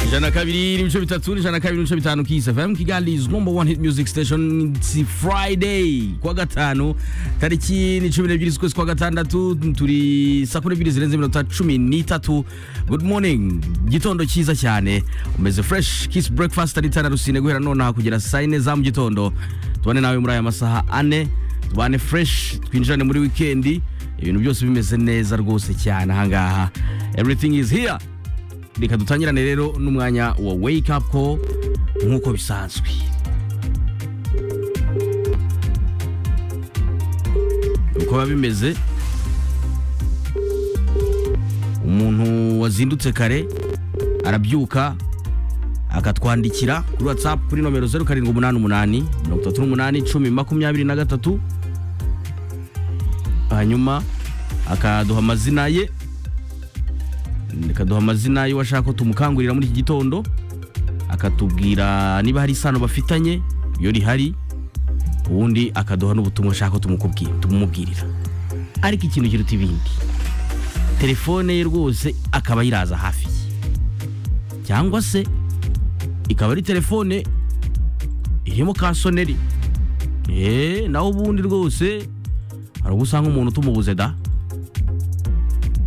ijana kabiri n'ibice bitatu ijana kabiri n'ibice bitanu kisi fm kigali is number one hit music station it's friday kuwa gatanu tariki ni cumi n'ebyiri z'ukwezi kwa gatandatu turi saa kumi n'ebyiri zirenze iminota cumi n'itatu good morning gitondo cyiza cyane umeze fresh kiss breakfast ari tara rusine guhera nonaha kugera saa yine za mu gitondo tubane nawe muri aya masaha ane tubane fresh twinjirane muri wikendi ibintu byose bimeze neza rwose cyane ahangaha everything is here reka dutangirane rero n'umwanya wa wake up call nk'uko bisanzwe uko biba bimeze umuntu wazindutse kare arabyuka akatwandikira kuri whatsapp kuri nomero zeru karindwi umunani umunani mirongo itatu n'umunani icumi makumyabiri na gatatu hanyuma akaduha amazina ye akaduha amazina y'uwashaka ko tumukangurira muri iki gitondo akatubwira niba hari isano bafitanye iyo rihari ubundi akaduha n'ubutumwa ashaka ko tumukubwi- tumumubwirira ariko ikintu kiruta ibindi telefone ye rwose akaba ayiraza hafi ye cyangwa se ikaba ari telefone irimo ka soneri eee nawe ubundi rwose hari ubwo usanga umuntu utumubuze da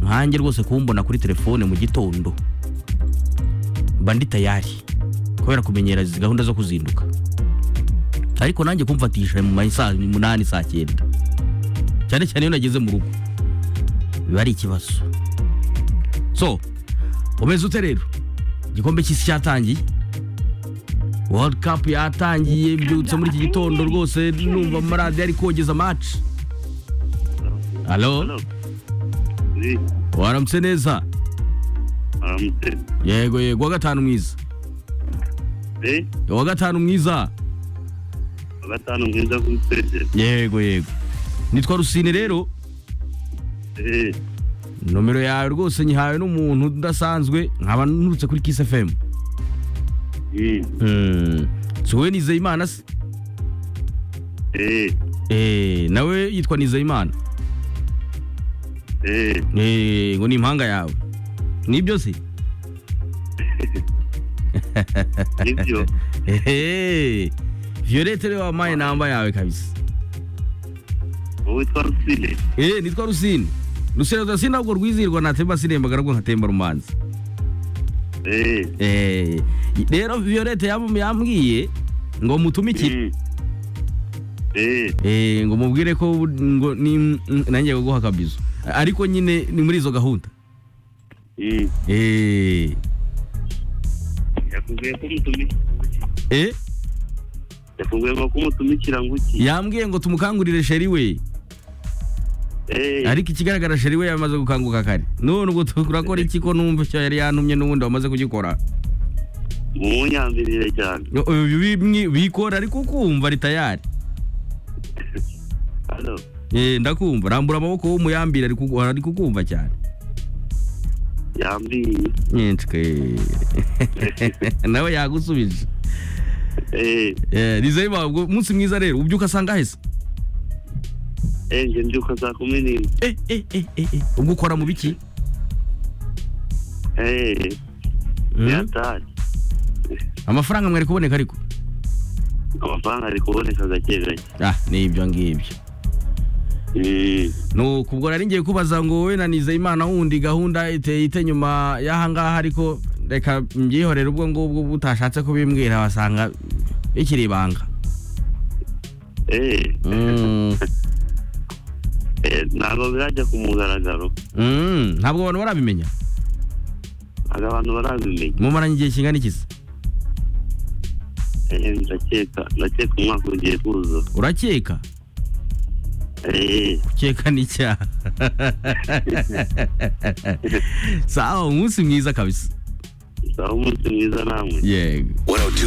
nkanjye rwose kumbona kuri telefone mu gitondo mba ndi tayari kubera kumenyera izi gahunda zo kuzinduka ariko nanjye kumfatisha mu ma- saa munani saa cyenda cyane cyane iyo nageze mu rugo biba ari ikibazo so umeze ute rero igikombe cy'isi cyatangiye world cup yatangiye mbyutse muri iki gitondo rwose numva amaradiyo ari kogeza match halo Hello. Eh, waramutse neza Aramutse. yego yego wa gatanu mwiza Eh, wa gatanu mwiza wa gatanu mwiza kuri twese. yego yego nitwa rusine rero Eh, nomero yawe rwose nyihawe n'umuntu udasanzwe nkaba nturutse kuri kiss fm eh, Hmm. si wowe nizeyimana se eh, Eh, nawe yitwa nizeyimana eh, Eh, ngo ni impanga yawe nibyo se nibyo. Ehe. violette rero wampaye namba yawe kabisa Wowe witwa Rusine? Eh, nitwa rusine rusine rusine ntabwo rwizihirwa ntatemba siremba ahubwo nkatemba rumanzi Eh, Eh, rero violette yam- yambwiye ngo mutumikire mm. Eh, Eh, ngo mubwire ko bu- ngo ni- nanjye guguha akabizo ariko nyine ni muri izo gahunda mm. Eh, Yakubwiye ko umutumi- eh, yakubwiye ngo ko umutumikira ngo iki? yambwiye ngo tumukangurire sheri we Eh, ariko ikigaragara sheri we yamaze gukanguka kare none ubwo turakora iki ko numva icyo yari yantumye n'ubundi wamaze kugikora umunyambirire cyane. Yo, eh, bi- bimwe bikora ariko ukumva ari tayari Hello. Eh, ndakumva rambura amaboko w'umuyambire ariko ugu- ariko ukumva cyane Yambiye. nyinshi nawe yagusubije Eh, nizeye bawe umunsi mwiza rero ubyuka asanga heza eh, nje mbyuka saa kumi n'imwe. ubwo ukora mu biki Eh, Mm. yataye. amafaranga mwari kuboneka ariko Amafaranga ari kuboneka gake gake. ah nibyo ngibyo Mm. nuko ubwo nari ngiye kubaza ngo wowe na nizeyimana wundi gahunda iteye ite nyuma y'ahangaha ariko reka mbyihorere ubwo ngubwo butashatse kubimbwira wasanga bikiri ibanga Eh, Mm, eh, ntabwo birajya ku mugaragaro mm, ntabwo abantu barabimenya ntabwo abantu barabimenya mumaranye igihe kingana ikizi Eh, ndakeka ndakeka umwaka ugiye kuza urakeka Eh, ukeka n'icyaha sawa umunsi mwiza kabisa sawa umunsi mwiza namwe yego 102.5